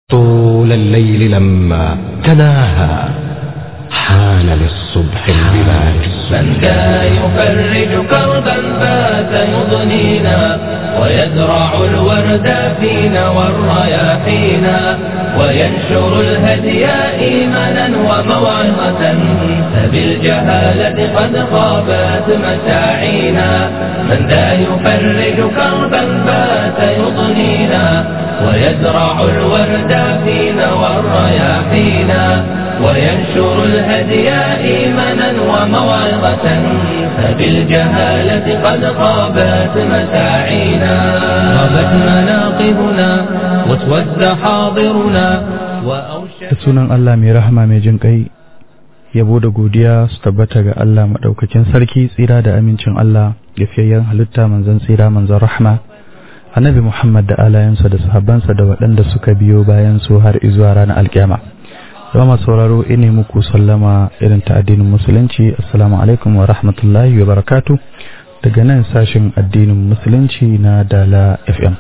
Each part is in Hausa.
طول الليل لما تناهى حان للصبح البلاد من ذا يفرج كربا فات يضنينا ويزرع الورد فينا والرياحينا وينشر الهدي إيمانا وموعظة فبالجهالة قد خابت مساعينا من ذا يفرج كربا فات يضنينا ويزرع الورد فينا والرياحينا وينشر الهدي إيمانا وموعظة فبالجهالة قد خابت مساعينا غابت مناقبنا واسود حاضرنا da sunan Allah mai rahama mai jin kai yabo da godiya su tabbata ga Allah maɗaukakin sarki tsira da amincin Allah gafiyayyen halitta manzon tsira manzon rahma annabi Muhammad da alayansa da sahabbansa da waɗanda suka biyo bayan su har izuwa ranar alkiyama zama sauraro ine muku sallama irin ta addinin musulunci assalamu alaikum wa rahmatullahi wa barakatu daga nan sashin addinin musulunci na dala fm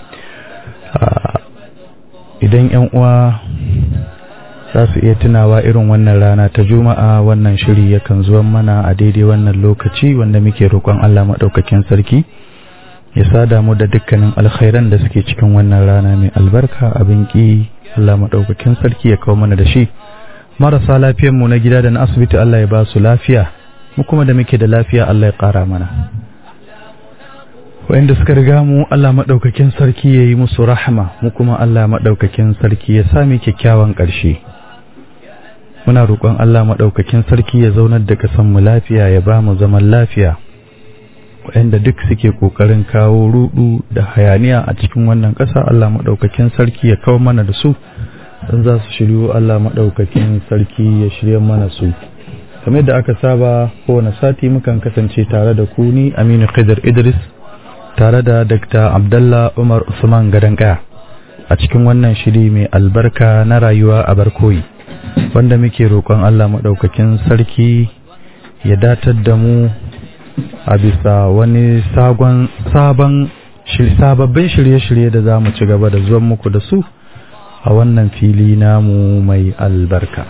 idan yan uwa za su iya tunawa irin wannan rana ta juma'a wannan shiri yakan zuwa mana a daidai wannan lokaci wanda muke roƙon allah maɗaukakin sarki ya sada mu da dukkanin alkhairan da suke cikin wannan rana mai albarka abin ƙi allah maɗaukakin sarki ya kawo mana da shi marasa mu na gida da na asibiti Allah ya ba su lafiya mu kuma da muke da lafiya Allah ya ƙara mana wa'inda suka riga mu Allah maɗaukakin sarki ya yi musu rahama mu kuma Allah maɗaukakin sarki ya sami kyakkyawan ƙarshe muna roƙon Allah maɗaukakin sarki ya zaunar da kasan mu lafiya ya ba mu zaman lafiya wa'inda duk suke ƙoƙarin kawo rudu da hayaniya a cikin wannan ƙasa Allah maɗaukakin sarki ya kawo mana da su don za su shiryu Allah maɗaukakin sarki ya shirya mana su kamar da aka saba kowane sati mukan kasance tare da ku ni Aminu Khidir Idris tare da Dr. Abdullah Umar Usman Gadankaya a cikin wannan shiri mai albarka na rayuwa a barkoyi wanda muke roƙon Allah maɗaukakin sarki ya datar da mu a bisa wani sabon sababbin shirye-shirye da za mu ci gaba da zuwan muku da su a wannan fili namu mai albarka.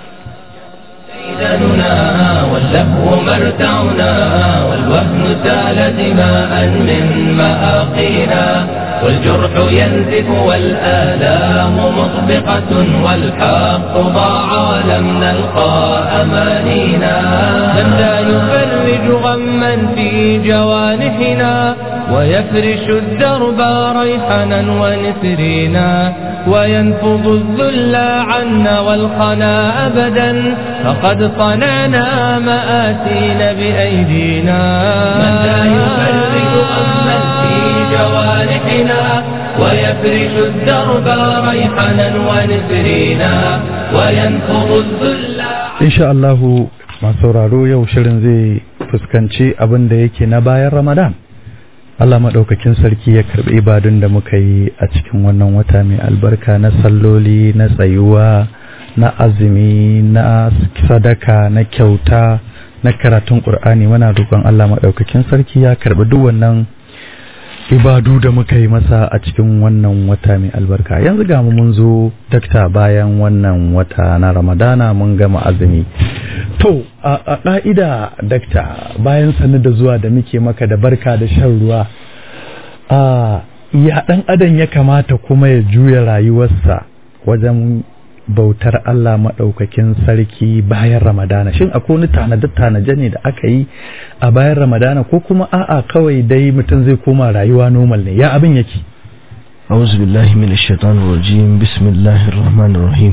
واللهو مرتعنا والوهن سال دماء من مآقينا والجرح ينزف والآلام مطبقة والحق ضاع لم نلقى أمانينا من لا يفرج غما في جوانحنا ويفرش الدرب ريحنا ونسرينا وينفض الذل عنا والخنا أبدا فقد صنعنا مآسينا بأيدينا من لا يفرج غما في جوانحنا ويفرش الدرب ريحنا ونسرينا وينفض الذل إن شاء الله masu sauraro yau shirin zai fuskanci abin da yake na bayan Ramadan. Allah maɗaukakin sarki ya karɓi ibadun da muka yi a cikin wannan wata mai albarka na salloli na tsayuwa na azumi na sadaka na kyauta na karatun ƙur'ani muna roƙon Allah maɗaukakin sarki ya karɓi duk wannan ibadu da muka yi masa a cikin wannan wata mai albarka yanzu ga mu mun zo dakta bayan wannan wata na ramadana mun gama azumi to a ƙa'ida dakta bayan sanu da zuwa da muke maka da barka da shan ruwa a ya ɗan adam ya kamata kuma ya juya rayuwarsa wajen bautar Allah maɗaukakin sarki bayan Ramadana shin akwai wani tanade-tanaje ne da aka yi a bayan Ramadana ko kuma a'a kawai dai mutum zai koma rayuwa normal ne ya abin yake أعوذ بالله من الشيطان الرجيم بسم الله الرحمن الرحيم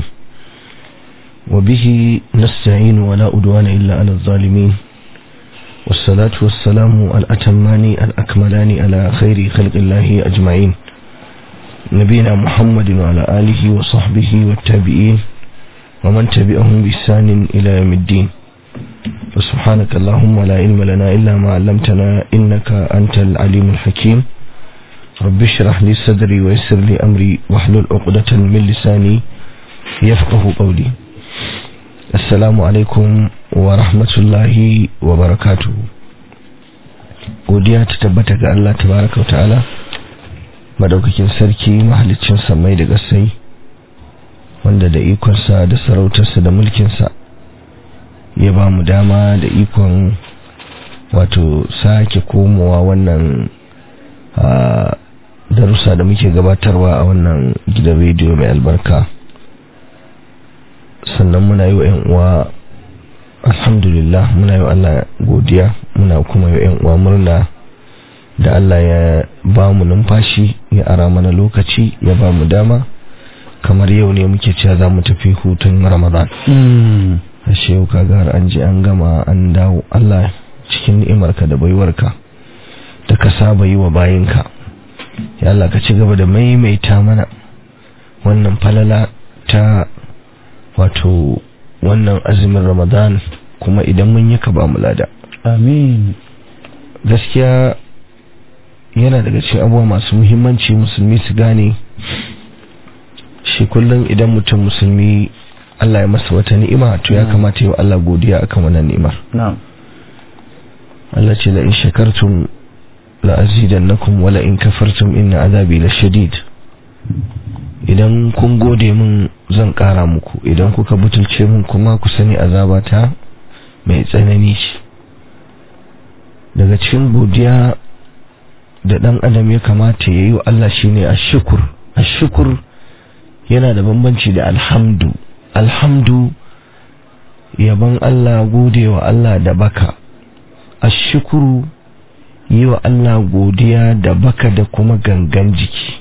وبه نستعين ولا أدوان إلا على الظالمين والصلاة والسلام الأتمان الأكملان على خير خلق الله أجمعين نبينا محمد وعلى آله وصحبه والتابعين ومن تبعهم بإحسان إلى يوم الدين وسبحانك اللهم لا علم لنا إلا ما علمتنا إنك أنت العليم الحكيم رب اشرح لي صدري ويسر لي أمري واحلل عقدة من لساني يفقه قولي السلام عليكم ورحمة الله وبركاته godiya ta tabbata ga Allah tabaraka wa ta'ala madaukakin sarki mahalicin samai da gasai wanda da ikonsa da sarautarsa da mulkinsa ya ba mu dama da ikon wato sake komowa wannan darussa da muke gabatarwa a wannan gidan rediyo mai albarka sannan muna yi wa 'yan uwa alhamdulillah muna yi wa Allah godiya muna kuma yi wa 'yan uwa murna da Allah ya ba mu numfashi ya ara mana lokaci ya ba mu dama kamar yau ne muke cewa za mu tafi hutun ramadan ashe yau kaga har an je an gama an dawo Allah cikin ni'imarka da baiwarka da ka saba yi wa bayinka ya Allah ka ci gaba da maimaita mana wannan falala ta wato wannan azumin ramadan kuma idan mun yi ka ba mu lada amin gaskiya yana daga cikin abubuwa masu muhimmanci musulmi su gane shi kullum idan mutum musulmi Allah ya masa wata ni'ima to ya kamata yi wa Allah godiya akan wannan ni'imar na'am Allah ce la in shakartum la azidannakum wala in kafartum inna azabi lashadid idan kun gode min zan kara muku idan kuka butulce min kuma ku sani azabata mai tsanani ce daga cikin godiya da dan adam ya kamata ya yi wa Allah shine ashkur ashkur yana da bambanci da alhamdu alhamdu yaban Allah gode wa Allah da baka ashkuru yi wa Allah godiya da baka da kuma gangan jiki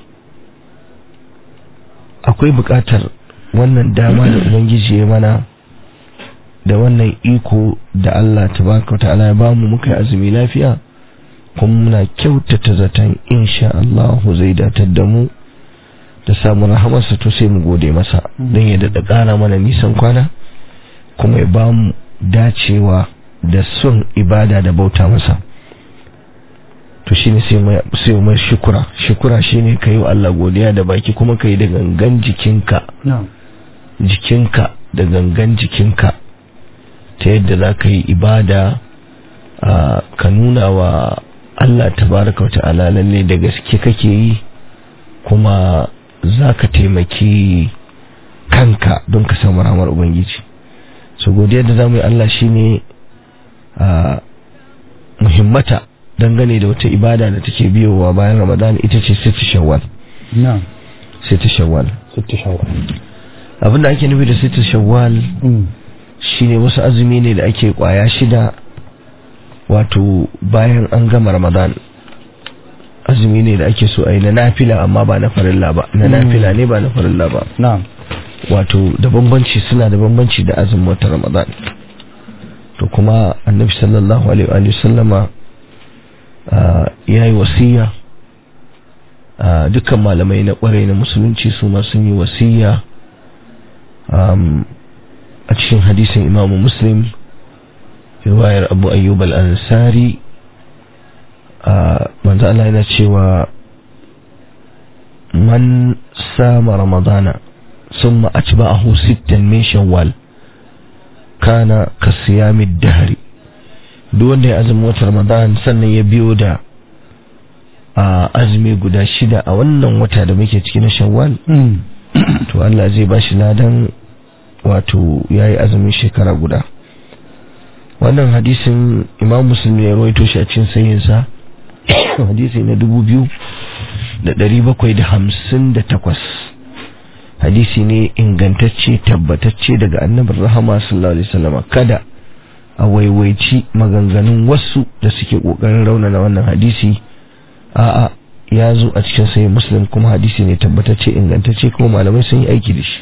akwai bukatar wannan dama da ubangiji ya mana da wannan iko da Allah tabaraka ta'ala ya bamu muka yi azumi lafiya kuma muna kyautata zaton insha Allah zai datar da mu da samun rahamarsa to sai mu gode masa don ya daɗa ƙara mana nisan kwana kuma ya bamu dacewa da son ibada da bauta masa to shine sai mai shukura shukura shine kai wa Allah godiya da baki kuma kai da gangan jikinka jikinka da gangan jikinka ta yadda za ka yi ibada ka nuna wa Allah tabaraka wata'ala lalle da gaske kake yi kuma za ka taimaki kanka don ka samu ramar ubangiji so godiya da za mu yi Allah shine a muhimmata dangane da wata ibada da take biyowa bayan ramadan ita ce siti shawwal na'am siti shawwal sitti shawwal abinda ake nufi da siti shawwal shine wasu azumi ne da ake kwaya shida wato bayan an gama ramadan azumi ne da ake so a yi na nafila amma ba na farilla ba na nafila ne ba na farilla ba na'am wato da bambanci suna da bambanci da azumin wata ramadan to kuma annabi sallallahu alaihi wa sallama ya yi wasiya dukkan malamai na kwarai na musulunci su ma sun yi wasiya a cikin hadisin imamu muslim riwayar abu ayyub al-ansari manzo Allah yana cewa man sama ramadana ثم أتبعه ستا من شوال كان كصيام الدهر duk wanda ya azumi wata ramadan sannan ya biyo da a azumi guda shida a wannan wata da muke ciki na shawwal to Allah zai ba shi ladan wato ya yi azumin shekara guda wannan hadisin imam muslim ya rawaito shi a cikin sayinsa hadisi na dubu biyu da ɗari bakwai da hamsin da takwas hadisi ne ingantacce tabbatacce daga annabin rahama sallallahu alaihi wasallam kada a waiwaici maganganun wasu da suke kokarin raunana wannan hadisi a'a ya zo a cikin sai muslim kuma hadisi ne tabbatacce ingantacce kuma malamai sun yi aiki da shi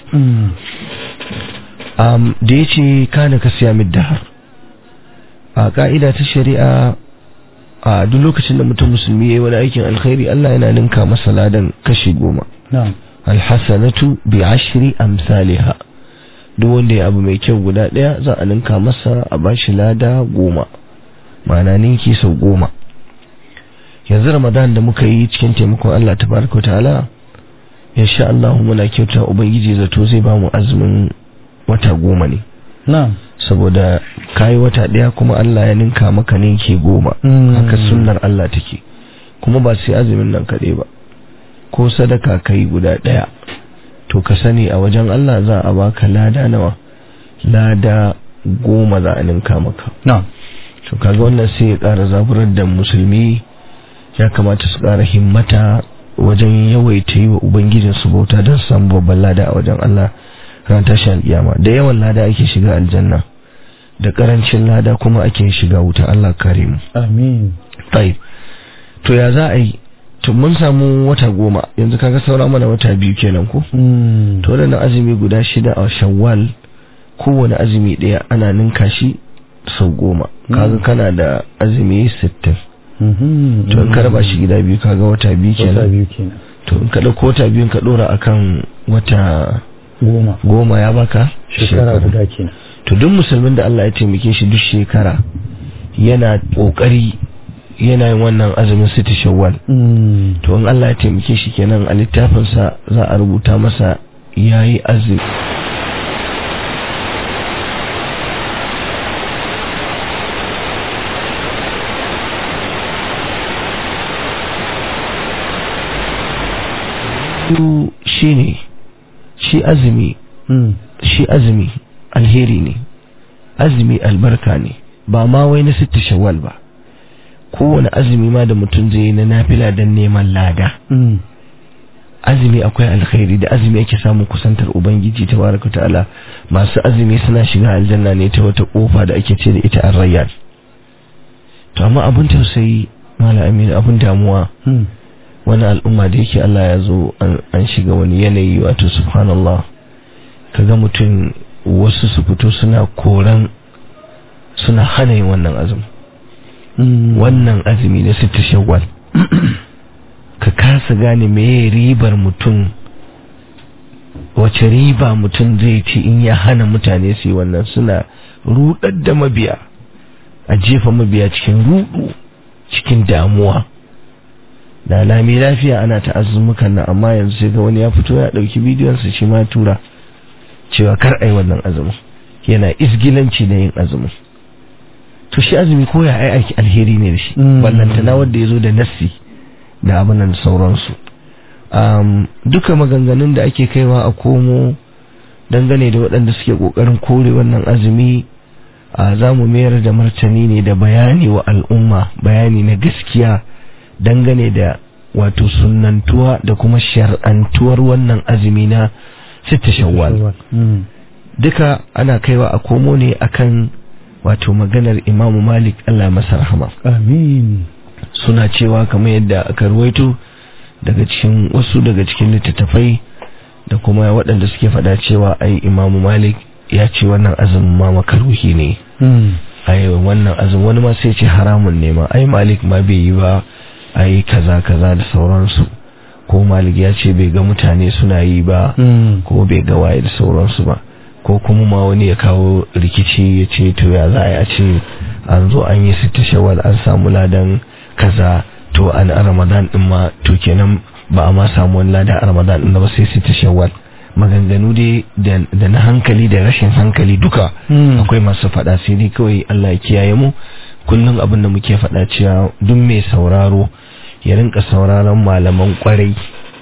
um, da ya ce kana ka siya middahar a ka'ida ta shari'a a duk lokacin da mutum musulmi ya yi wani aikin alkhairi Allah yana ninka masa ladan kashi goma alhassanatu bi ashri amsalha duk wanda ya abu mai kyau guda daya za a ninka masa a bashi lada goma ma'ana ninki sau goma yanzu ramadan da muka yi cikin taimakon Allah tabaraka wa ta'ala insha Allah muna kyauta ubangiji zato zai ba mu azumin wata goma ne na'am saboda kayi wata daya kuma Allah ya ninka maka ninki goma haka sunnar Allah take kuma ba sai azumin nan kaɗai ba ko sadaka kai guda ɗaya to ka sani a wajen Allah za a baka lada nawa lada goma za a ninka maka na'am to kaga wannan sai ya ƙara zaburar da musulmi ya kamata su ƙara himmata wajen yawaita yi wa ubangijin su bauta don su samu babban lada a wajen Allah ran tashi alƙiyama da yawan lada ake shiga aljanna da ƙarancin lada kuma ake shiga wuta Allah kare mu amin Tayyib. To ya za a yi? To mun samu wata goma yanzu kaga saura mana wata biyu kenan ko? Mm. To wannan azumi guda shida a Shawwal kowane azumi ɗaya ana ninka shi sau goma. Kaga kana da azumi sittin. Mhm. To in ka raba shi gida biyu kaga wata biyu wata kenan. biyu kenan To in ka ɗauko wata biyun ka ɗora akan wata goma goma ya baka shekara guda kenan To duk musulmin da Allah ya taimake shi duk shekara yana ƙoƙari yana yin wannan azumin siti shawwal. Mm. to in Allah ya taimake shi kenan a littafinsa za a rubuta masa yayi azumi shi ne shi azumi Mm. shi azumi alheri ne azumi albarka ne ba ma wai na sitta shawwal ba kowane azumi ma da mutum zai yi na nafila don neman lada Mm. azumi akwai alkhairi da azumi ake samun kusantar ubangiji tabaraka ta'ala masu azumi suna shiga aljanna ne ta wata kofa da ake ce da ita ar-rayyan to amma abin tausayi mala aminu abin damuwa Mm. wani al'umma da yake Allah ya zo an an shiga wani yanayi wato subhanallah kaga mutum wasu su fito suna koran suna hana yin wannan azumi Mm. wannan azumi na sita shawwal ka kasa gane meye ribar mutum wace riba mutum zai ci in ya hana mutane su yi wannan suna rudar da mabiya a jefa mabiya cikin rudu cikin damuwa da lami lafiya ana ta azumukan nan amma yanzu sai ga wani ya fito ya dauki bidiyon sa shi ma ya tura cewa kar ai wannan azumin yana isgilanci da yin azumin to shi azumi ko ya ai aiki alheri ne da shi Mm. ballantana wanda ya zo da nassi da abin nan da sauransu um, duka maganganun da ake kaiwa a komo dangane da waɗanda suke ƙoƙarin kore wannan azumi a za mu mayar da martani ne da bayani wa al'umma bayani na gaskiya dangane da wato sunnantuwa da kuma shar'antuwar wannan azumi na sita shawwal Mm. duka ana kaiwa a komo ne akan wato maganar imamu malik allah masa rahama amin suna cewa kamar yadda aka ruwaito daga cikin wasu daga cikin littattafai da kuma waɗanda suke faɗa cewa ai imamu malik ya ce wannan azumin ma makaruhi ne Mm. ai wannan azumin wani ma sai ce haramun ne ma ai malik ma bai yi ba ai kaza kaza da sauransu ko malik ya ce bai ga mutane suna yi ba Mm. ko bai ga waye da sauransu ba ko kuma ma wani ya kawo rikici ya ce to ya za a yi a ce an zo an yi sita shawal an samu ladan kaza to an a ramadan din ma to kenan ba a ma samu wani ladan a ramadan din ba sai sita shawal maganganu dai da da na hankali da rashin hankali duka Mm. akwai masu faɗa sai dai kawai Allah ya kiyaye mu kullum abin da muke faɗa cewa duk mai sauraro ya rinka sauraron malaman kwarai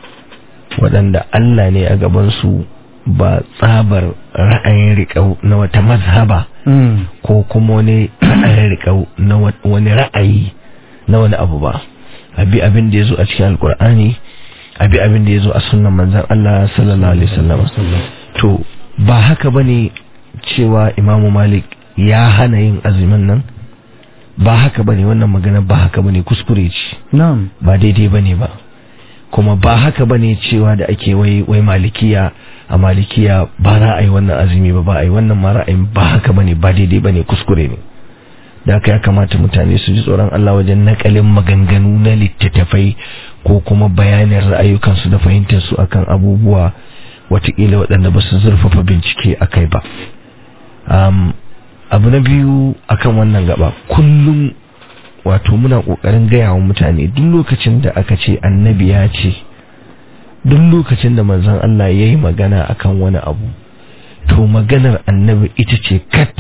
waɗanda Allah ne a gabansu ba tsabar ra'ayin riƙau na wata mazhaba Mm. ko kuma wani ra'ayin riƙau na wa- wani ra'ayi na wani abu ba abi abin da ya zo a cikin alkur'ani abi abin da ya zo a sunan manzan Allah sallallahu alaihi wasallam to ba haka bane cewa imamu malik ya hana yin azumin nan ba haka bane wannan magana ba haka bane kuskure ce Na'am. ba daidai bane ba kuma ba haka bane cewa da ake wai wai malikiya a malikiya ba za a yi wannan azumi ba ba a yi wannan ma ra'ayin ba haka bane ba daidai bane kuskure ne da haka ya kamata mutane su ji tsoron Allah wajen nakalin maganganu na littattafai ko kuma bayanin ra'ayukansu da fahimtarsu akan abubuwa watakila waɗanda ba su zurfafa bincike a kai ba um, abu na biyu akan wannan gaba kullum wato muna ƙoƙarin gaya wa mutane duk lokacin da aka ce annabi ya ce duk lokacin da manzon Allah ya yi magana akan wani abu to maganar annabi ita ce kat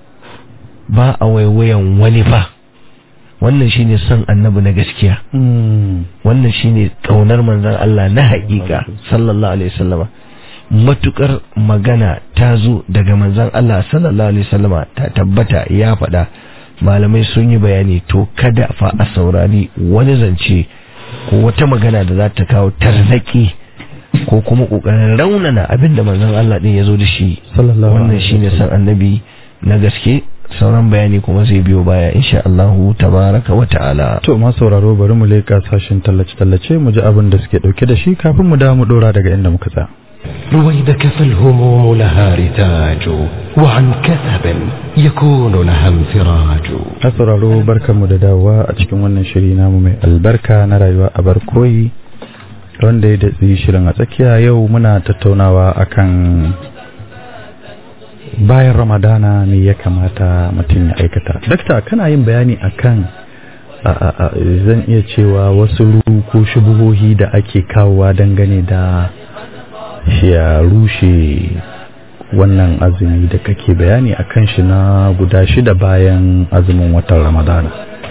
ba a waiwayan wani fa wannan shine son annabi na gaskiya Mm. wannan shine kaunar manzon Allah na haƙiƙa sallallahu alaihi wasallama matukar magana ta zo daga manzon Allah sallallahu alaihi wasallama ta tabbata ya faɗa malamai sun yi bayani to kada fa a saurari wani zance ko wata magana da za ta kawo tarzaki ko kuma kokarin raunana abinda manzon Allah din ya zo da shi sallallahu wannan alaihi shine san annabi na gaske sauran bayani kuma zai biyo baya insha Allahu tabaraka wa ta'ala To ma sauraro bari mu leƙa sashin tallace-tallace mu ji abin da suke ɗauke da shi kafin mu dawo mu ɗora daga inda muka tsaya. رويدك فالهموم لها رتاج وعن كثب يكون لها انفراج Na sauraro barkanmu da dawowa a cikin wannan shiri namu mai albarka na rayuwa a barkoyi wanda ya datsi shirin a tsakiya yau muna tattaunawa akan bayan ramadana me ya kamata mutum ya aikata. Dakta kana yin bayani akan a, a, a, zan iya cewa wasu ru ko shubuhohi da ake kawowa dangane da shi ya rushe wannan azumi da kake bayani a kan shi na guda shida bayan azumin watan ramadana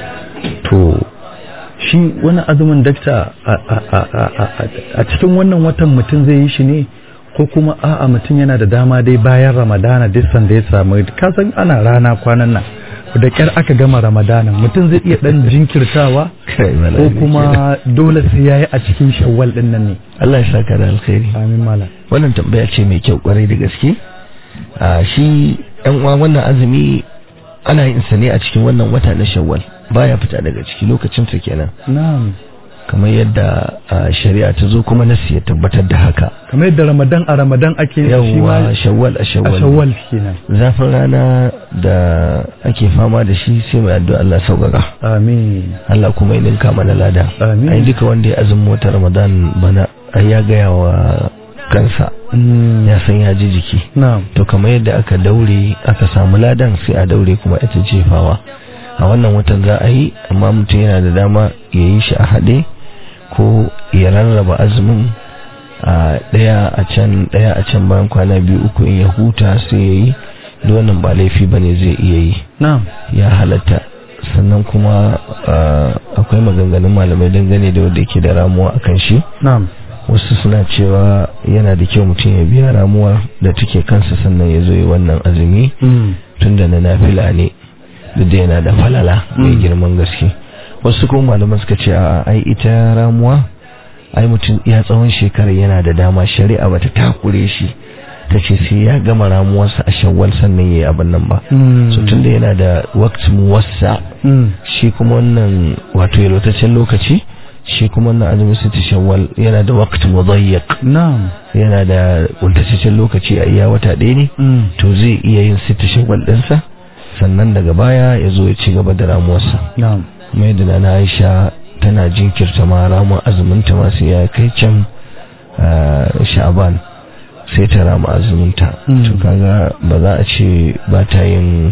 to shi wani azumin dakta a- a- a- a- a- a cikin wannan watan mutum zai yi shi ne ko kuma a'a mutum yana da dama dai bayan ramadana duk sanda ya samu kasan ana rana kwanan nan da kyar aka gama ramadana mutum zai iya dan jinkirtawa Kai, ko malami kuma dole sai yayi a cikin shawwal din nan ne Allah ya saka da alkhairi amin malam wannan tambaya ce mai kyau kwarai da gaske a shi yan uwa wannan azumi ana yin sa ne a cikin wannan wata na shawwal baya fita daga ciki lokacin sa kenan na'am kamar yadda a, shari'a ta zo kuma nasi ya tabbatar da haka kamar yadda ramadan a ramadan ake shi ma yawwa shawwal a a shawwal shawwal kenan zafin rana da ake fama da shi sai mai addu'a Allah sauƙaƙa amin Allah kuma ya ninka mana lada Amin. ai duka wanda ya azumin wata Ramadan bana ai ya gaya wa kansa Mm, ya san ya ji jiki na'am to kamar yadda aka daure aka samu ladan sai a daure kuma ita jefawa a wannan watan za a yi amma mutum yana da dama ya yi shi a haɗe ko ya rarraba azumin a ɗaya a can ɗaya a can bayan kwana biyu uku in ya huta sai ya yi duk wannan ba laifi ba ne zai iya yi na'am ya halatta sannan kuma ah, akwai maganganun malamai dangane da wanda yake da ramuwa akan shi na'am wasu suna cewa yana da kyau mutum ya biya ramuwar da take kansa sannan ya zo yi wannan azumi Mm, tunda na nafila ne duk da yana da falala mai Mm. girman gaske wasu kuma malaman suka ce a ai ita ramuwa ai mutum ya tsawon shekarar yana da dama shari'a bata takure shi ta ce sai ya gama ramuwarsa a shawwal sannan ya yi abin nan ba mm, so tunda yana da waqt muwassa mm, shi kuma wannan wato yalwataccen lokaci shi kuma wannan azumin siti shawwal yana da waqt mudayyiq na'am yana da kuntataccen lokaci a iya wata ɗaya ne mm, to zai iya yin siti shawwal ɗinsa sannan daga baya ya zo ya ci gaba da ramuwarsa na'am mai da na Aisha tana jinkirta ma ramuwar azumin ta masu ya kai can ah, sha'ban sai ta rama azuminta Mm. to kaga ba za a ce ba ta yin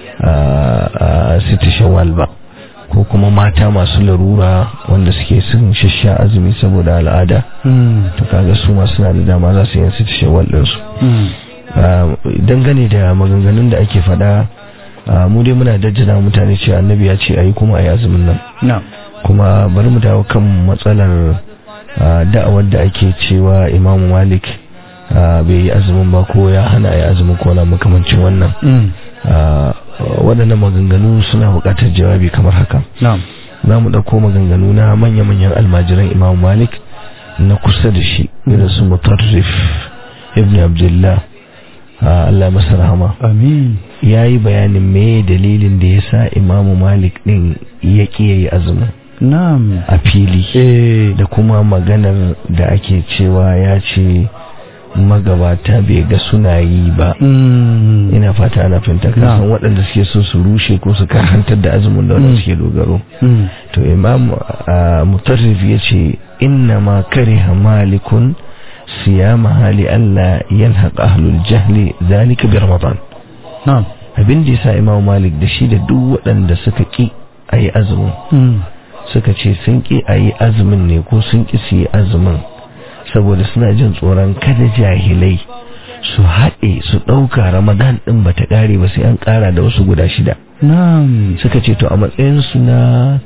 siti shawwal ba ko kuma mata masu larura wanda suke sun shasha azumi saboda al'ada mm, to kaga su ma suna da dama za su yin siti shawwal ɗinsu mm, Ah, dangane da maganganun da ake faɗa ah, mu dai muna dajjana mutane cewa annabi ya ce ayi kuma ayi azumin nan na'am kuma bari mu dawo kan matsalar ah, da'awar da ake cewa imamu malik ah, bai yi azumin ba ko ya hana ya azumin ko na makamancin wannan mm, Ah, waɗannan maganganu suna buƙatar jawabi kamar haka na'am za mu ɗauko maganganu na manya-manyan almajiran imamu malik na kusa da shi irin su mutarrif ibn abdullah ah, Allah ya masa rahama amin ya yi bayanin me dalilin da ya sa imamu malik ɗin ya ƙi ya yi azumin na'am a fili eh da kuma maganar da ake cewa ya ce magabata bai ga suna yi ba mm, ina fata ana fahimta Na. kasan waɗanda suke so su rushe ko su karantar da azumin da wanda Mm. suke dogaro mm, to imam ah, mutarrif ya ce inna ma kariha malikun siyama hali Allah yalhaq ahlul jahli zalika bi ramadan na'am abin da yasa imam malik da shi da duk waɗanda suka ki ayi azumin mm, suka ce sun ki ayi azumin ne ko sun ki su yi azumin saboda suna jin tsoron kada jahilai su haɗe su ɗauka ramadan ɗin ba ta ƙare ba sai an ƙara da wasu guda shida na'am suka ce to a matsayinsu na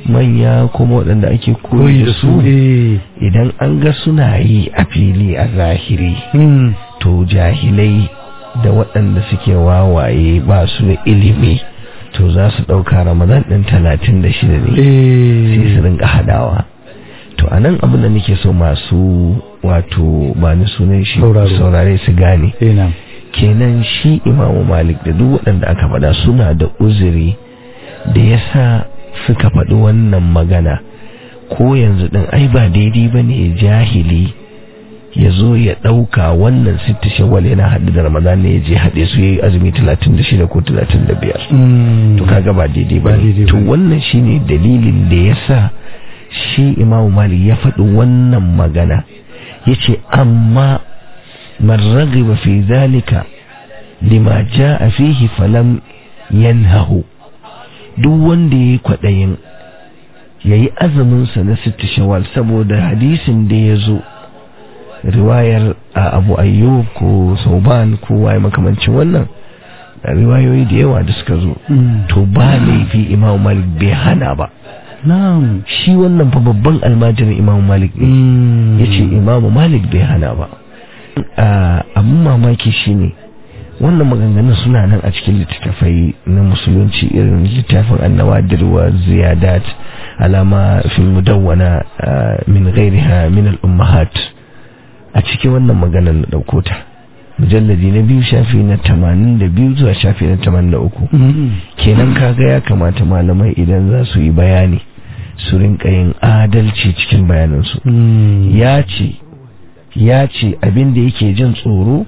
manya kuma waɗanda ake koyi da su eh idan an ga suna yi a fili a zahiri mm. to jahilai da waɗanda suke wawaye ba su da ilimi to za su ɗauka ramadan ɗin talatin da shida ne sai su eh rinka hadawa to a nan abin da nake so masu wato ba ni sunan shi Sauraro. saurare su gane eh na kenan shi imamu malik da duk waɗanda aka faɗa suna da uzuri da ya sa suka faɗi wannan magana ko yanzu ɗin ai ba daidai ba ne jahili ya zo ya ɗauka wannan sitti shawwal yana haɗu da ramadan ne ya je haɗe su ya yi azumi 36 ko 35 Mm. to kaga ba daidai ba Ba ne daidai to ba ne. wannan shine dalilin da ya sa shi imamu malik ya faɗi wannan magana ya ce amma man ragiba fi zalika lima a fihi falam yanhahu duk wanda ya yi kwaɗayin ya yi azuminsa na sitti shawal saboda hadisin da ya zo riwayar a abu ayyub ko sauban ko waye makamancin wannan riwayoyi da yawa da suka zo Mm. to ba laifi imam malik bai hana ba na'am shi wannan fa babban almajirin imam malik ne Mm. ya ce imam malik bai hana ba Ah, abin mamaki shine wannan maganganun suna nan a cikin littattafai na musulunci irin littafin annawadir wa ziyadat alama fil mudawwana ah, min ghairiha min al ummahat a cikin wannan maganar na dauko ta mujalladi na biyu shafi na 82 zuwa shafi na 83 Mm. kenan kaga ya kamata malamai idan za su yi bayani su rinka yin adalci cikin bayanansu Mm. ya ce ya ce abin da yake jin tsoro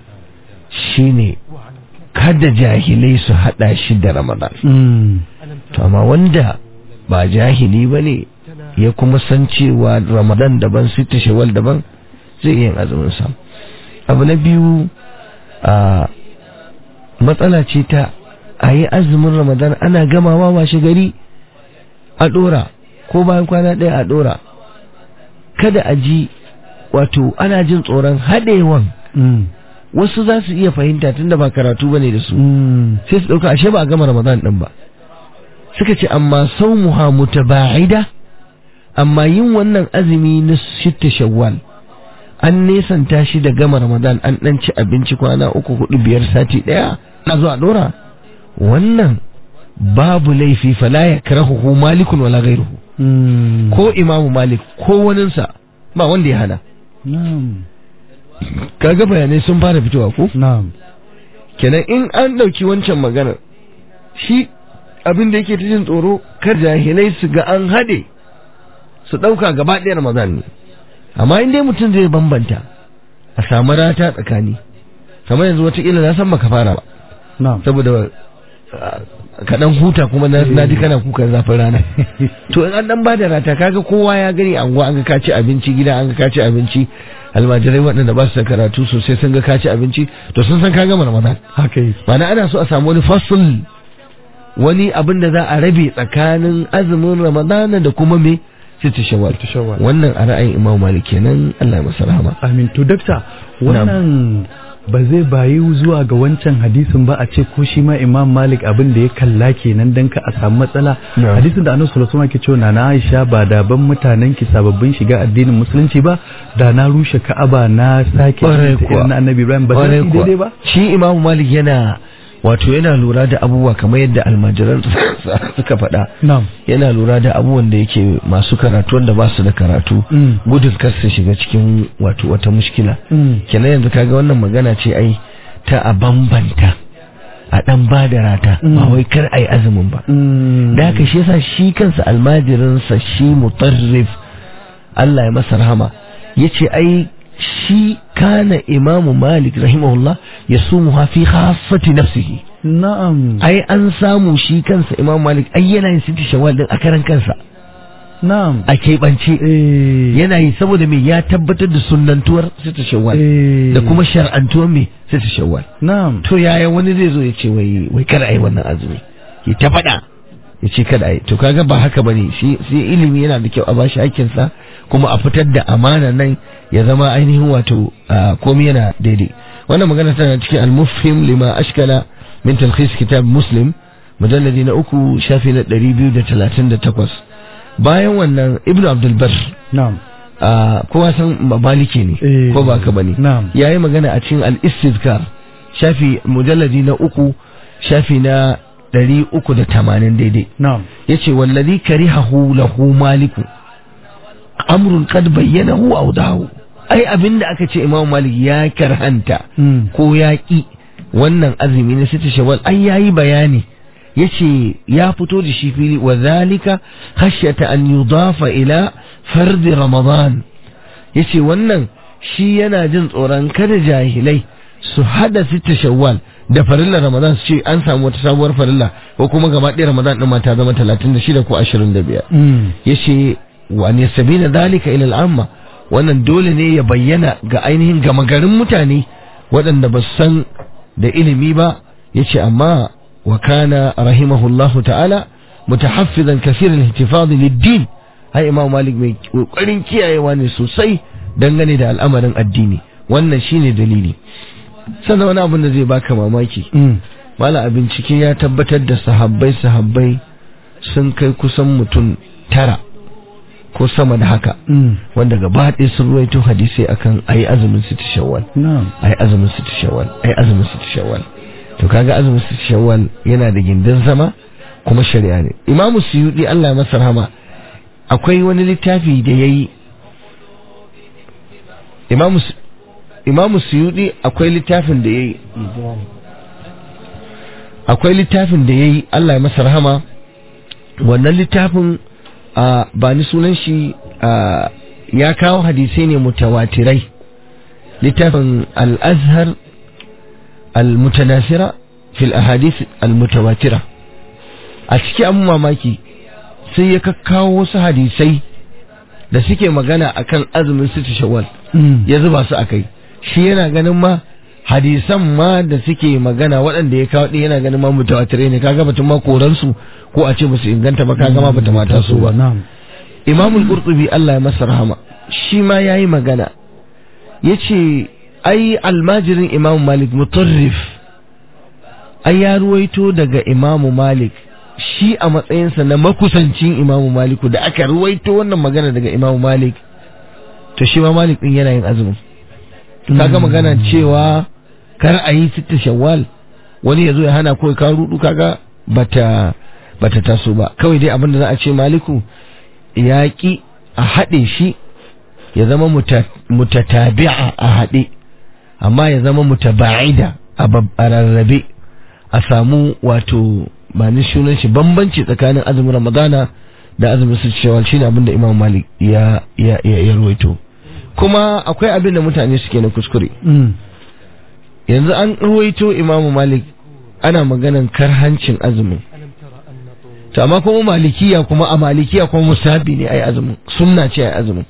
shine kada jahilai su hada shi da ramadan Mm. to amma wanda ba jahili ba ne ya kuma san cewa ramadan daban sita shawal daban zai iya yin azumin sa abu na biyu a matsala ce ta a yi azumin ramadan ana gamawa washe gari a dora ko bayan kwana ɗaya a dora kada a ji wato ana jin tsoron haɗewan Mm. wasu za su iya fahimta tunda ba karatu bane da su Mm. sai su ɗauka ashe ba a gama ramadan ɗin ba suka ce amma saumuha mutaba'ida amma yin wannan azumi na shitta shawwal an nesanta shi da gama ramadan an ɗan ci abinci kwana uku hudu biyar sati ɗaya na zuwa ɗora wannan babu laifi fala ya karahu malikun wala gairuhu Mm. ko imamu malik ko waninsa ba wanda ya hana na'am kaga bayanai sun fara fitowa ko na'am kenan in an ɗauki wancan maganar shi abin da yake ta jin tsoro kar jahilai su ga an haɗe su ɗauka gaba ɗaya ramadan ne amma in dai mutum zai bambanta a samu rata tsakani kamar yanzu watakila na san baka fara ba na'am saboda ah, kaɗan huta kuma na na ji kana kukan zafin rana to in an dan ba da rata kaga kowa ya gani anguwa an ga ka ci abinci gida an ga ka ci abinci almajirai waɗanda ba su da karatu sosai sun ga ka ci abinci to sun san ka gama ramadan haka yi Ma'ana ana so a samu wani fasul wani abin da za a rabe tsakanin azumin ramadana da kuma me sita shawwal Sita shawwal. wannan a ra'ayin imam malik kenan Allah ya masa rahama amin to dakta wannan ba zai bayi zuwa ga wancan hadisin ba a ce ko shi ma imam malik abin da ya kalla kenan dan ka a samu matsala Na'am. hadisin da annabi sallallahu alaihi wasallam ke cewa na Aisha ba da ban mutanen ki sababbin shiga addinin musulunci ba da na rushe Ka'aba na sake Ƙwarai ta kuwa. irin na annabi Ibrahim ba Ƙwarai zai yi kuwa. daidai ba shi imam malik yana wato yana lura da abubuwa kamar yadda almajiran suka faɗa na'am yana lura da abubuwan da yake masu karatu wanda ba su da karatu Mm. gudun kar su shiga cikin wato wata mushkila Mm. kenan yanzu kaga wannan magana ce ai ta a bambanta a dan ba da rata ba Mm. wai kar ai azumin ba Mm. da haka shi yasa shi kansa almajirinsa shi mutarrif Allah ya masa rahama yace ai shi kana imamu malik rahimahullah ya sumu fi khassati nafsihi na'am ai an samu shi kansa imamu malik ai yana yin siti shawwal din a karan kansa na'am a keɓance eh yana yi saboda me ya tabbatar da sunnantuwar siti shawwal eh da kuma shar'antuwar me siti shawwal na'am to yaya wani zai zo ya ce wai wai kada ai wannan azumi ya ta faɗa ya ce kada ai to kaga ba haka bane shi shi ilimi yana da kyau a bashi hakkin sa kuma a fitar da amana nan ya zama ainihin wato ah, komai yana daidai wannan magana tana cikin al-mufhim lima ashkala min talkhis kitab muslim mujalladi na uku shafi na 238 bayan wannan ibnu abdulbar na'am kowa san maliki ne Eh, ko ba ka bane na'am. yayi magana a cikin al-istizkar shafi mujalladi na uku shafi na ɗari uku da tamanin daidai na'am yace wallazi karihahu lahu maliku amrun qad bayyanahu aw dahu ai abinda aka ce imam malik ya karhanta Mm. ko ya ki wannan azumi na sita shawwal ai yayi bayani yace ya fito da shi fili wa zalika khashyata an yudafa ila fardi ramadan yace wannan shi yana jin tsoron kada jahilai su hada sita shawwal da farilla ramadan su ce an samu wata sabuwar farilla ko kuma gaba ɗaya ramadan ɗin ma ta zama 36 ko 25 Mm. yace wa an yasbina dalika ila al'amma wannan dole ne ya bayyana ga ainihin gama garin mutane waɗanda ba su san da ilimi ba yace amma wa kana rahimahullahu ta'ala mutahaffizan kaseeran ihtifaz lid-din ai imam malik mai kokarin kiyayewa ne sosai dangane da al'amarin addini wannan shine dalili sannan wani abin da zai baka mamaki Mm. mala a bincike ya tabbatar da sahabbai sahabbai sun kai kusan mutum tara ko sama da haka Mm. wanda gaba ɗaya sun ruwaito hadisai akan ayi azumin sita shawwal na'am ayi azumin sita shawwal ayi azumin sita shawwal to kaga azumin sita shawwal yana da gindin zama kuma shari'a ne imamu suyudi Allah ya masa rahama akwai wani littafi da yayi imamu Su- imamu suyudi akwai littafin da yayi akwai littafin da ya yi Allah ya masa rahama wannan littafin a ba ni sunan shi a, ya kawo hadisai ne mutawatirai littafin al-azhar al-mutanasira fil ahadith al-mutawatira a ciki an mamaki sai ya kakkawo wasu hadisai da suke magana akan azumin sita shawwal Mm. ya zuba su a kai shi yana ganin ma hadisan ma da suke magana waɗanda ya kawo ɗin yana ganin ma mutawatirai ne kaga batun ma koransu ko a ce musu inganta ba kaga ma bata mata su ba na'am imamul qurtubi Allah ya masa rahama shi ma yayi magana yace ai almajirin imam malik mutarrif ai ya ruwaito daga imam malik shi a matsayinsa na makusancin imam maliku da aka ruwaito wannan magana daga imam malik to shi ma malik din yana yin azumin kaga magana cewa kar a yi sitta shawwal wani ya zo ya hana ko ka rudu kaga bata bata taso ba kawai dai abin da za a ce maliku ya ki a haɗe shi ya zama muta- mutatabi'a a haɗe amma ya zama mutaba'ida a bab- a rarrabe a samu wato ba ni sunan shi bambanci tsakanin azumin ramadana da azumin su shawal shine abin da imam malik ya ya ya, ya ruwaito kuma akwai abin da mutane suke na kuskure Mm. yanzu an ruwaito imamu malik ana maganan karhancin azumin to amma kuma malikiya kuma a malikiya kuma musabi ne ai azumin sunna ce ai azumin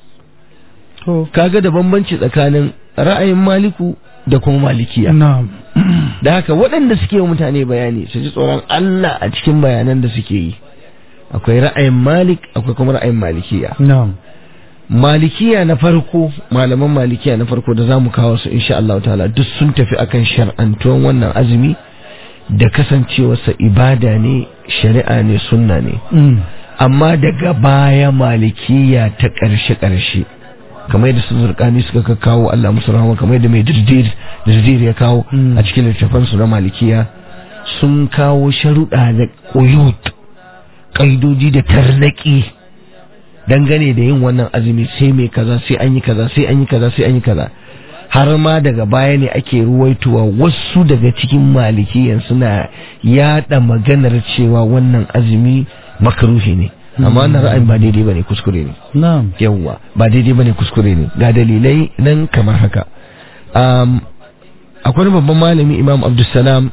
to kaga da bambanci tsakanin ra'ayin maliku da kuma malikiya na'am da haka waɗanda suke wa mutane bayani su ji tsoron Allah a cikin bayanan da suke yi akwai ra'ayin malik akwai kuma ra'ayin malikiya na'am malikiya na farko malaman malikiya na farko da zamu kawo su insha Allah ta'ala duk sun tafi akan shar'antuwan wannan azumi da kasancewarsa ibada ne shari'a ne sunna ne Mm. amma daga baya malikiya ta ƙarshe ƙarshe kamar yadda su zurkani suka kawo Allah musu rahama kamar yadda mai dirdir dirdir ya kawo Mm. a cikin littafan su na malikiya sun kawo sharuɗa da ƙuyut ƙaidoji da tarnaki dangane da yin wannan azumi sai mai kaza sai an yi kaza sai an yi kaza sai an yi kaza har ma daga baya ne ake ruwaitowa wasu daga cikin malikiyan suna yada maganar cewa wannan azumi makaruhi ne amma wannan ra'ayin ba daidai bane kuskure ne na'am yawwa ba daidai bane kuskure ne ga dalilai nan kamar haka um, akwai wani babban malami imam abdulsalam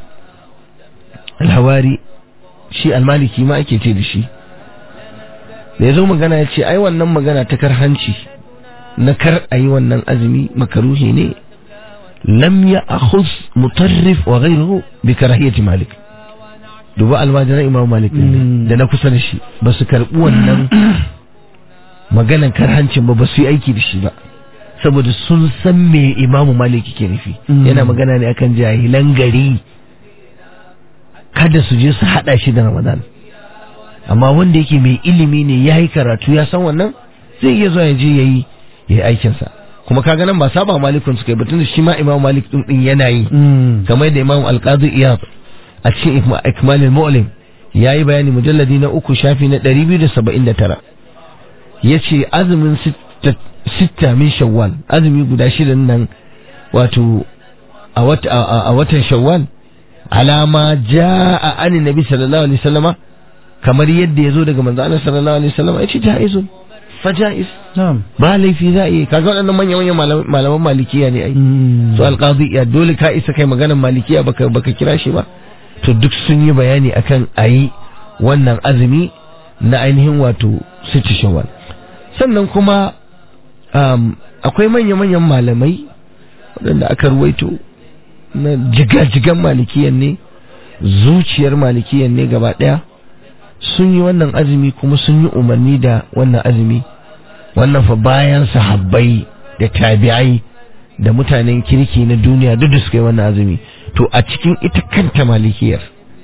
alhawari shi almaliki ma ake ce da shi da ya zo magana ya ce ai wannan magana ta karhanci na kar a yi wannan azumi makaruhi ne lam ya akhuz mutarrif wa ghayruhu bi karahiyati malik duba almajiran imam malik din ne, Mm. da na kusa da shi ba su karbi wannan maganan karhancin ba ba su yi aiki da shi ba saboda sun san me imamu maliki ke nufi Mm. yana magana ne akan jahilan gari kada su je su hada shi da ramadan amma wanda yake mai ilimi ne ya yi karatu ya san wannan zai iya zuwa ya je ya yi ya yi aikinsa kuma kaga nan ba saba malikun suka yi batun da shi ma imam malik din din yana yi kamar da imam alqadi iyad a cikin Ikma- ikmalul mu'lim ya yi bayani mujalladi na uku shafi na 279 ya ce azumin sitta- sitta min shawwal azumi guda shidan nan wato a wat- a- a- a watan shawwal alama ja'a ani nabi sallallahu alaihi wasallama kamar yadda ya zo daga manzo Allah sallallahu alaihi wasallama ya ce jaizun fa jaiz na'am ba laifi za a yi kaga waɗannan manyan manyan malam- malaman malikiya ne ai su alqadi ya dole ka isa kai maganar malikiya baka baka kira shi ba to duk sun yi bayani akan ayi wannan azumi na ainihin wato siti shawwal sannan kuma um, akwai manya manyan malamai waɗanda aka ruwaito na jigajigan malikiyan ne zuciyar malikiyan ne gaba ɗaya sun yi wannan azumi kuma sun yi umarni da wannan azumi wannan fa bayan sahabbai da tabi'ai da mutanen kirki na duniya duk da suka yi wannan azumi to a cikin ita kanta malikiyar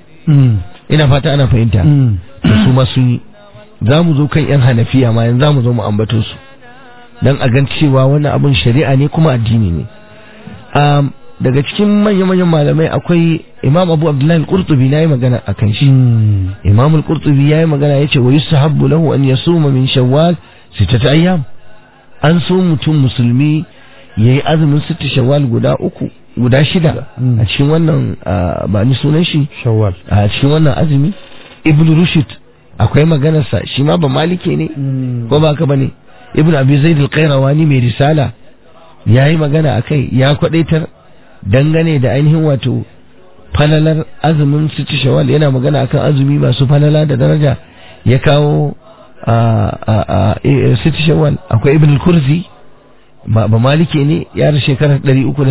ina fata ana fahimta to su ma sun yi za mu zo kan yan hanafiya ma yanzu za mu zo mu ambato su don a gan cewa wannan abin shari'a ne kuma addini ne um, daga cikin manya-manyan malamai akwai imam abu abdullahi al-qurtubi na yi magana a kan shi imam al-qurtubi ya yi magana ya ce wa yusahabbu lahu an yasuma min shawwal sittata ayyam an so mutum musulmi ya yi azumin sitta shawwal guda uku guda shida a cikin wannan ah, ba ni sunan shi shawwal a cikin wannan azumi ibn rushd akwai maganarsa shi ma ba malike ne ko ba ka bane ibn abi zaid al-qayrawani mai risala yayi magana akai ya kwadaitar dangane da ainihin wato falalar azumin sitti shawwal yana magana akan azumi masu falala da daraja ya kawo a a a e- sitti shawwal akwai ibn al-kurzi ba ba malike ne ya da shekarar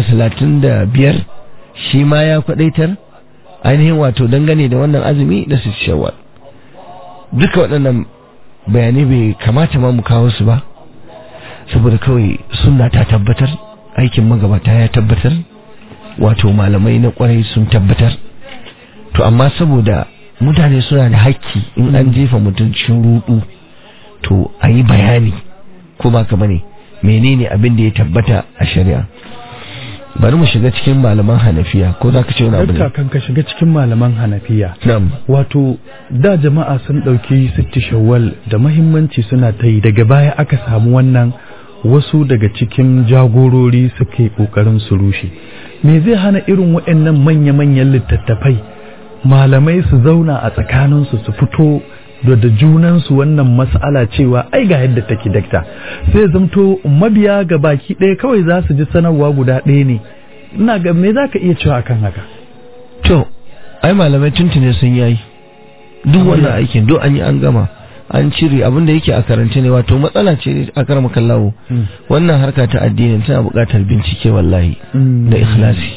335 shi ma ya kwadaitar ainihin wato dangane da wannan azumi da sitti shawwal duka waɗannan bayanai bai kamata ma mu kawo su ba saboda kawai sunna ta tabbatar aikin magabata ya tabbatar wato malamai na kwarai sun tabbatar to amma saboda mutane suna da hakki in an jefa mutum cikin rudu to a yi bayani ko ba ka bane menene abin da ya tabbata a shari'a bari mu shiga cikin malaman hanafiya ko za ka ce wani abu Dakta ne kan ka shiga cikin malaman hanafiya na'am wato da jama'a sun ɗauki sitti shawwal da mahimmanci suna ta yi daga baya aka samu wannan wasu daga cikin jagorori suke ƙoƙarin su rushe me zai hana irin waɗannan manya-manyan littattafai malamai su zauna a tsakaninsu su fito da da junansu wannan mas'ala cewa ai ga yadda take dakta sai zamto mabiya ga baki ɗaya kawai za su ji sanarwa guda ɗaya ne ina ga me za ka iya cewa akan haka to ai malamai tuntune sun yayi duk wannan aikin duk an yi an gama an cire abin da yake a karance ne wato matsala ce a karama kallawo wannan harka ta addini tana buƙatar bincike wallahi da ikhlasi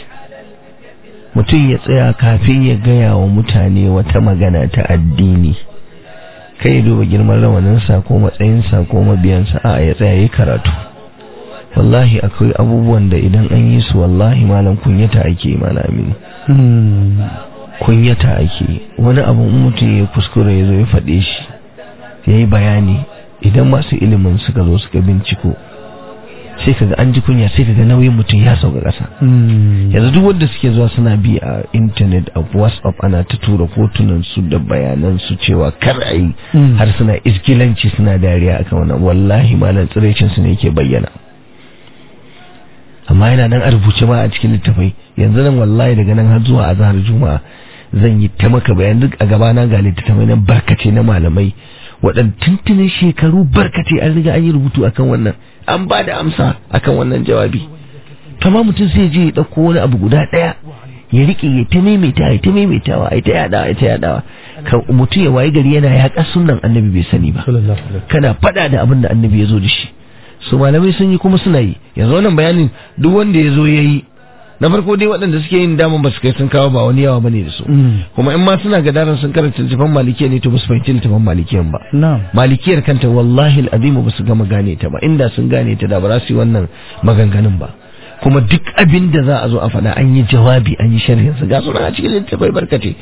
mutum ya tsaya kafin ya gaya wa mutane wata magana ta addini kai ya duba girman rawaninsa ko matsayinsa ko mabiyansa a ya tsaya ya karatu wallahi akwai abubuwan da idan an yi su wallahi malam kunyata ake malami kunyata ake wani abu in mutum ya kuskure ya zo ya faɗe shi ya yi bayani idan masu ilimin suka zo suka binciko sai kaga an ji kunya sai kaga nauyin mutum ya sauka ƙasa yanzu duk wanda suke zuwa suna bi a intanet a whatsapp ana ta tura hotunan su da bayanan su cewa kar a yi har suna iskilanci suna dariya akan wannan wallahi malam tsirecin su ne yake bayyana amma yana nan a rubuce ma a cikin littafai yanzu nan wallahi daga nan har zuwa azhar juma'a zan yi ta maka bayan duk a gabana ga littattafai nan barkace na malamai waɗanda tuntunin shekaru barkace an riga an yi rubutu akan wannan an ba da amsa akan wannan jawabi kama mutum sai je ya ɗauko wani abu guda ɗaya ya riƙe ya ta maimaita ya ta maimaitawa ya ta yaɗawa ya ta yaɗawa kan mutum ya wayi gari yana yaƙa sunan annabi bai sani ba kana faɗa da abin da annabi ya zo da shi su malamai sun yi kuma suna yi yanzu wannan bayanin duk wanda ya zo ya yi na farko dai waɗanda suke yin daman ba su kai sun kawo ba wani yawa bane da su kuma in ma suna gadaran sun karanta littafin malikiya ne to ba su fahimci littafin malikiyan ba na'am malikiyar kanta wallahi al'azimu ba su gama gane ta ba inda sun gane ta da ba za su yi wannan maganganun ba kuma duk abin da za a zo a faɗa an yi jawabi an yi sharhin su ga suna a cikin littafai barkace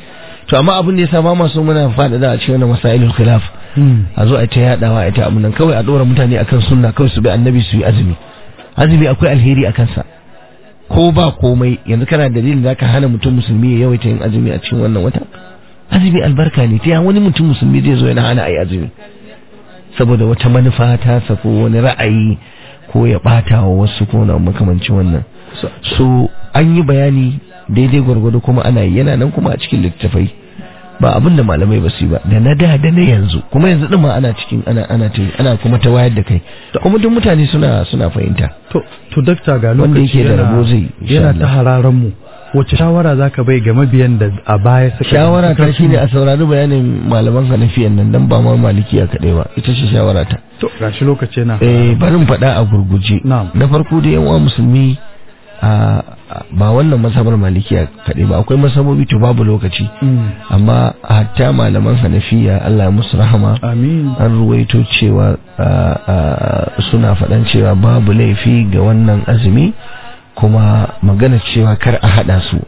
to amma abin da yasa ba ma so muna faɗaɗa a cikin wannan masailul khilaf a zo a ta yadawa a ta abin nan kawai a ɗora mutane akan sunna kawai su bi annabi su yi azumi azumi akwai alheri a kansa ko ba komai yanzu kana dalilin zaka hana mutum musulmi ya yawaita yin azumi a cikin wannan wata azumi albarka ne ta wani mutum musulmi zai zo yana hana a yi azumi saboda wata manufa ta sako wani ra'ayi ko ya bata wa wasu ko na makamancin wannan so an yi bayani daidai gwargwado kuma ana yi yana nan kuma a cikin littattafai ba abin da malamai ba su yi ba da na da da na yanzu kuma yanzu din ma ana cikin ana ana ta ana kuma ta wayar da kai kuma duk mutane suna suna fahimta to to dakta ga Wanda lokaci yake da yana- rabo zai, insha yana Allah. ta hararan mu wace shawara zaka bai ga mabiyan da a baya suka shawara ta suka- shine a saurari bayanin malaman hanafiyan nan dan ba ma malikiya kaɗai ba ita ce shawara ta to gashi lokaci yana eh bari in faɗa a gurguje Na'am. na farko da yan uwa musulmi a a- ba wannan masabar malikiya kaɗai ba akwai masabobi to babu lokaci Mm. amma hatta malaman hanafiya Allah ya musu rahama amin an ruwaito cewa a, a, suna faɗan cewa babu laifi ga wannan azumi kuma magana cewa kar a haɗa su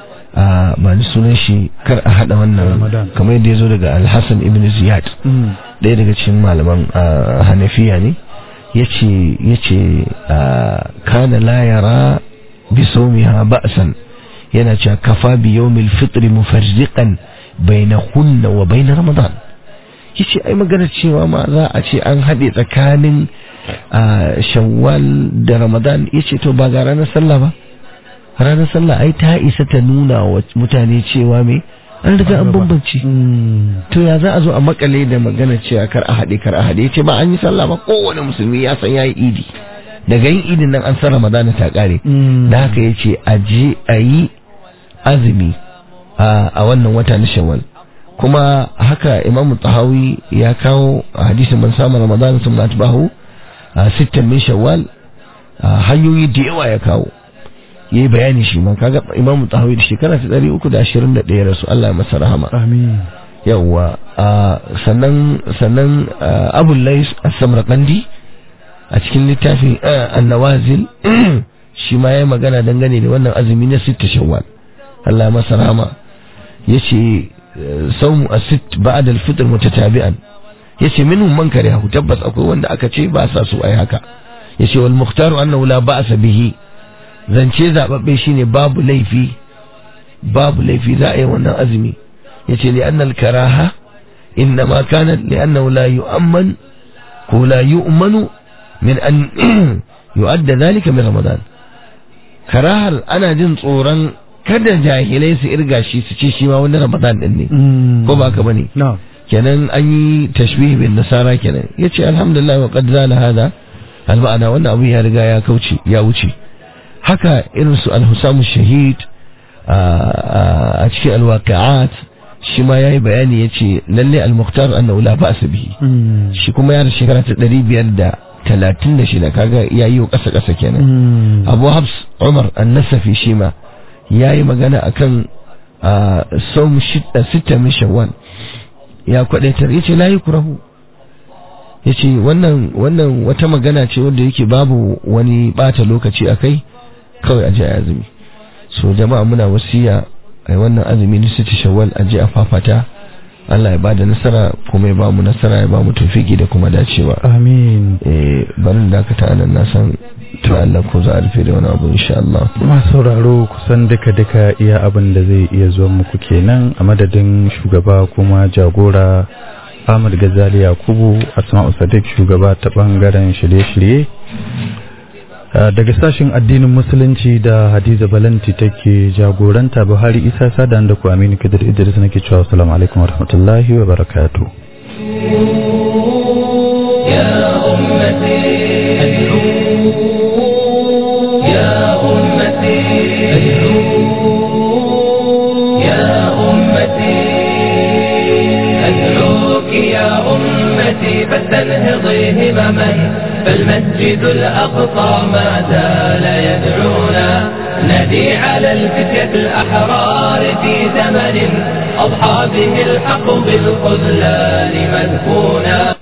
a ba ni sunan shi kar a haɗa wannan Ramadan. kamar yadda ya zo daga alhassan ibn ziyad Mm. ɗaya daga cikin malaman a, hanafiya ne ya ce kana la yara bi sawmiha ba'san yana cewa kafa bi yawmil fitri mufarriqan bainahunna wa bain ramadan yace ai magana cewa ma za a ce an haɗe tsakanin a, shawwal da ramadan yace to ba ga ranar sallah ba ranar sallah ai ta isa ta nuna wa mutane cewa me an riga an bambance Mm. to ya za a zo a makale da magana cewa kar a haɗe kar a haɗe yace ba an yi sallah ba kowane musulmi ya san yayi idi daga yin idin nan an san ramadana ta kare Mm. da haka yace a je a yi azumi a a wannan wata na shawwal kuma haka imamu tahawi ya kawo a hadisin man samu ramadana sun atbahu a sittan min shawwal a hanyoyi da yawa ya kawo ya yi bayani shi ma kaga imamu tahawi da shekara ta ɗari uku da ashirin da ɗaya rasu Allah ya masa rahama amin yawwa a sannan sannan abul lais as-samarqandi a cikin littafin ah, an-nawazil shi ma yayi magana dangane da wannan azumi na sitta shawwal Allah ya masa rahama yace eh, sawmu as-sitt ba'da al-fitr mutatabi'an yace minhum man karihu tabbas akwai wanda aka ce ba sa su ai haka yace wal mukhtaru annahu la ba'sa bihi zance zababbe shine babu laifi babu laifi za a yi wannan azumi yace li annal karaha innama kanat li annahu la yu'amman ko la yu'manu min an yu'adda dhalika min ramadan karahar ana jin tsoron kada jahilai su irga shi su ce shi ma wani ramadan din ne Mm. ko ba ka bane na kenan an yi tashbih bin nasara kenan yace alhamdulillah wa qad zala hada al ma'ana wannan abu ya riga ya kauce ya wuce haka irin su al-husamu shahid a a cikin al-waqi'at shi ma yayi bayani yace lalle al-mukhtar annahu la ba'sa bihi Mm. shi kuma ya da shekara ta 536 kaga yayi kasa kasa kenan Mm. abu habs umar annasafi shi ma ya yi magana a kan som sita min shawwal ya kwadaitar ya ce layi kurahu ya ce wannan wannan wata magana ce wanda yake babu wani bata lokaci a kai kawai a je a azumi so jama'a muna wasiya a wannan azumi na sita shawwal a je a fafata Allah ya bada nasara kuma ya ba mu nasara ya ba mu tufiki da kuma dacewa amin eh barin dakata nan na san to Allah ko za a rufe da wani abu insha Allah masu sauraro kusan duka-duka iya abin da zai iya zuwa muku kenan a madadin shugaba kuma jagora Ahmad Gazali Yakubu Asma'u Sadiq shugaba ta bangaren shirye-shirye Uh, daga sashen addinin musulunci da Hadiza Balanti take jagoranta Buhari Isa Sadan da ku Aminu Kadir Idris nake cewa assalamu alaikum warahmatullahi wa barakatuh يا أمتي يا أمتي يا أمتي أدعوك يا أمتي فلتنهضي همما فالمسجد الأقصى ما زال يدعونا ندي على الفتية الأحرار في زمن أضحى به الحق بالخذلان مدفونا